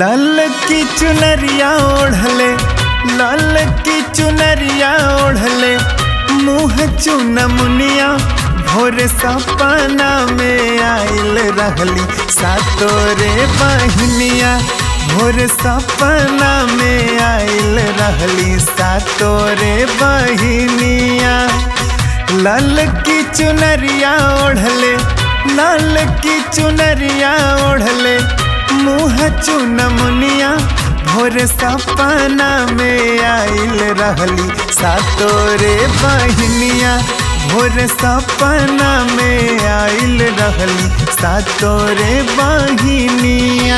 लाल की चुनरिया ओढ़ले लाल की चुनरिया ओढ़ले मुँह चुन मुनिया भोर सपना में आइल रहली सातोरे बहनिया भोर सपना में आइल रहली सातोरे बहनिया लाल की चुनरिया ओढ़ले लाल की चुनरिया ओढ़ले मुँह चुन मुनिया भोर सपना में आइल रहली सातोरे बहनिया भोर सपना में आइल रहली सातोरे बहनिया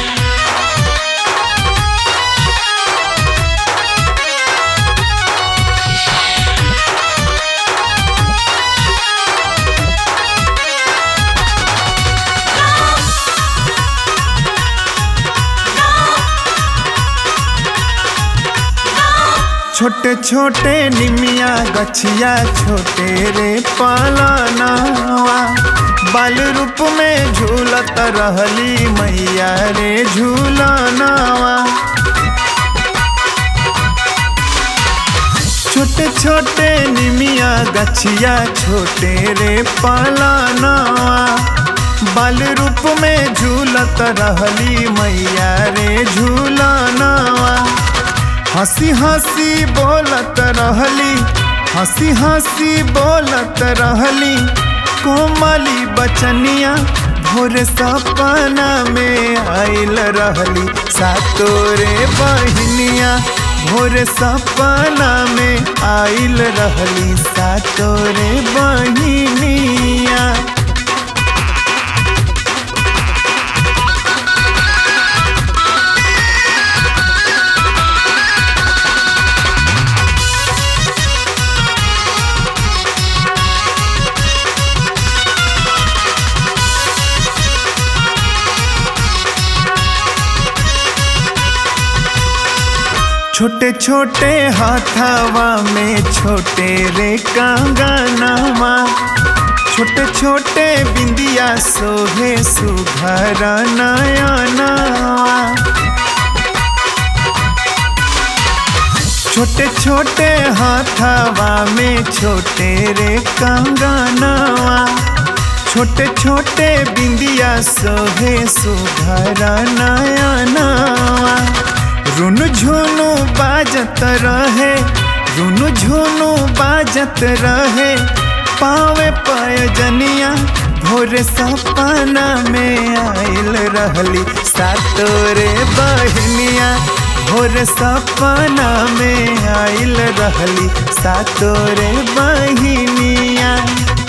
छोटे छोटे निमिया गछिया छोटे रे पालनावा बाल रूप में झूलत रहली मैया रे झूलनावा छोटे छोटे निमिया गछिया छोटे रे पालनावा बाल रूप में झूलत रहली मैया रे झूलनावा हंसी हंसी बोलत रहली हंसी हंसी बोलत रहली कोमली बचनिया भोर सपना में आइल रहली सातोरे बहनिया भोर सपना में आइल रहली सातोरे बहनिया छोटे छोटे हाथावा में छोटे रे कंगनावा छोटे छोटे बिंदिया सोहे सुघर नयनावा छोटे छोटे हाथावा में छोटे रे कंगनावा छोटे छोटे बिंदिया सोहे सुघर नयनावा रुन झुनु बाजत रहे रुन झुनु बाजत रहे पावे पयजनिया भोर सपना में आइल रहली सातोरे बहनिया भोर सपना में आइल रहली सातोरे बहनिया